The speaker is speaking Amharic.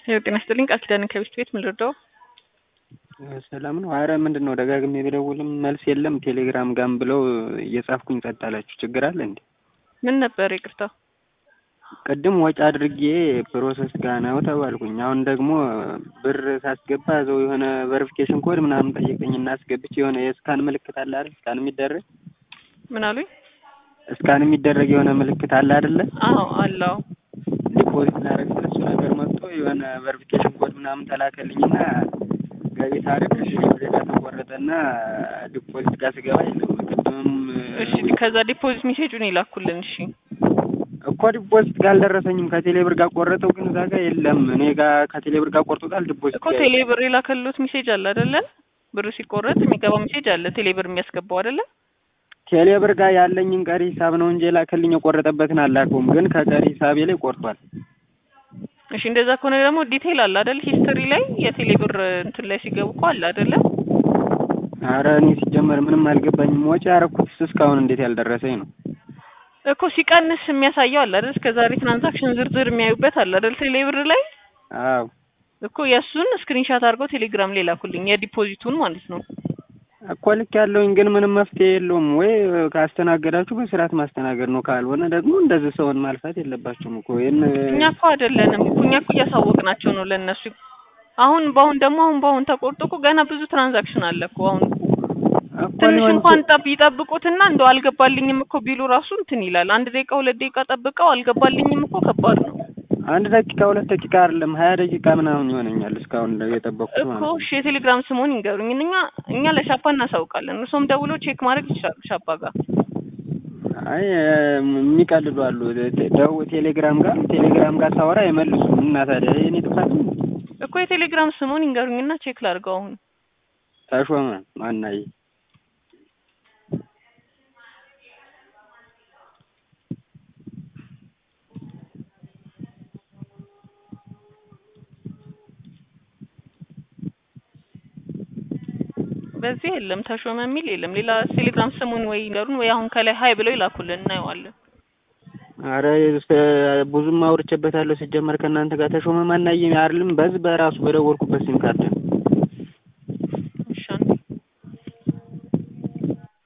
ያው ጤና ይስጥልኝ ቃል ኪዳን ከቤት ቤት ምን ልርዳው? ሰላም ነው። አረ ምንድን ነው ደጋግሜ ብደውልም መልስ የለም። ቴሌግራም ጋም ብለው እየጻፍኩኝ ጸጥ አላችሁ። ችግር አለ እንዴ? ምን ነበር ይቅርታ? ቅድም ወጪ አድርጌ ፕሮሰስ ጋ ነው ተባልኩኝ። አሁን ደግሞ ብር ሳስገባ እዛው የሆነ ቨሪፊኬሽን ኮድ ምናምን ጠየቀኝ እና አስገብቼ የሆነ የስካን ምልክት አለ አይደል? ስካን የሚደረግ ምን አሉኝ? ስካን የሚደረግ የሆነ ምልክት አለ አይደለ? አዎ አለው። ዲፖዚት ላደርግ ስለ እሱ ነገር መጥቶ የሆነ ቨሪፊኬሽን ኮድ ምናምን ተላከልኝና ገቢ ታሪክ ዜጋ ተቆረጠና ዲፖዚት ጋር ስገባ የለም። ቅድምም እሺ ከዛ ዲፖዚት ሜሴጁን ይላኩልን። እሺ እኮ ዲፖዚት ጋር አልደረሰኝም። ከቴሌ ብር ጋር ቆረጠው፣ ግን እዛ ጋር የለም። እኔ ጋር ከቴሌ ብር ጋር ቆርጦታል። ዲፖዚት እኮ ቴሌ ብር የላከሉት ሜሴጅ አለ አይደለ? ብር ሲቆረጥ የሚገባው ሜሴጅ አለ ቴሌ ብር የሚያስገባው አይደለ? ቴሌ ብር ጋር ያለኝን ቀሪ ሂሳብ ነው እንጂ የላከልኝ የቆረጠበትን አላከውም፣ ግን ከቀሪ ሂሳቤ ላይ ቆርጧል። እሺ እንደዛ ከሆነ ደግሞ ዲቴይል አለ አይደል? ሂስትሪ ላይ የቴሌ ብር እንትን ላይ ሲገቡ እኮ አለ አይደለ? አረ እኔ ሲጀመር ምንም አልገባኝም። ወጪ ያረኩት እስካሁን እንዴት ያልደረሰኝ ነው እኮ ሲቀንስ የሚያሳየው አለ አይደል? እስከ ዛሬ ትራንዛክሽን ዝርዝር የሚያዩበት አለ አይደል? ቴሌ ብር ላይ አዎ እኮ የእሱን ስክሪንሻት አድርገው ቴሌግራም ላይ ላኩልኝ፣ የዲፖዚቱን ማለት ነው። እኮ ልክ ያለውኝ ግን ምንም መፍትሄ የለውም። ወይ ካስተናገዳችሁ በስርዓት ማስተናገድ ነው፣ ካልሆነ ደግሞ እንደዚህ ሰውን ማልፋት የለባችሁም እኮ ይህን እኛ እኮ አይደለንም እኮ እኛ እኮ እያሳወቅናቸው ነው ለእነሱ። አሁን በአሁን ደግሞ አሁን በአሁን ተቆርጦ እኮ ገና ብዙ ትራንዛክሽን አለ እኮ አሁን እኮ ትንሽ ሊሆን እንኳን ጠብ ይጠብቁትና እንደው አልገባልኝም እኮ ቢሉ ራሱ እንትን ይላል። አንድ ደቂቃ ሁለት ደቂቃ ጠብቀው አልገባልኝም እኮ ከባድ ነው አንድ ደቂቃ ሁለት ደቂቃ አይደለም ሀያ ደቂቃ ምናምን ይሆነኛል እስካሁን የጠበቅኩት እኮ። ማለት ነው። እሺ የቴሌግራም ስሙን ይንገሩኝ። እኛ እኛ ለሻፓ እናሳውቃለን። እርሶም ደውሎ ቼክ ማድረግ ይችላሉ ሻፓ ጋር። አይ የሚቀልዱ አሉ። ደው ቴሌግራም ጋር ቴሌግራም ጋር ሳወራ አይመልሱም። እና ታዲያ የኔ ጥፋት ነው? እኮ የቴሌግራም ስሙን ይንገሩኝና ቼክ ላድርገው አሁን። ተሾመ ማናዬ በዚህ የለም ተሾመ የሚል የለም። ሌላ ቴሌግራም ስሙን ወይ ይንገሩን ወይ አሁን ከላይ ሀይ ብለው ይላኩልን እናየዋለን። አረ ብዙም አውርቼበታለሁ። ሲጀመር ከእናንተ ጋር ተሾመ ማናዬ አይደለም በዚህ በራሱ በደወልኩበት ሲም ካርድ ነው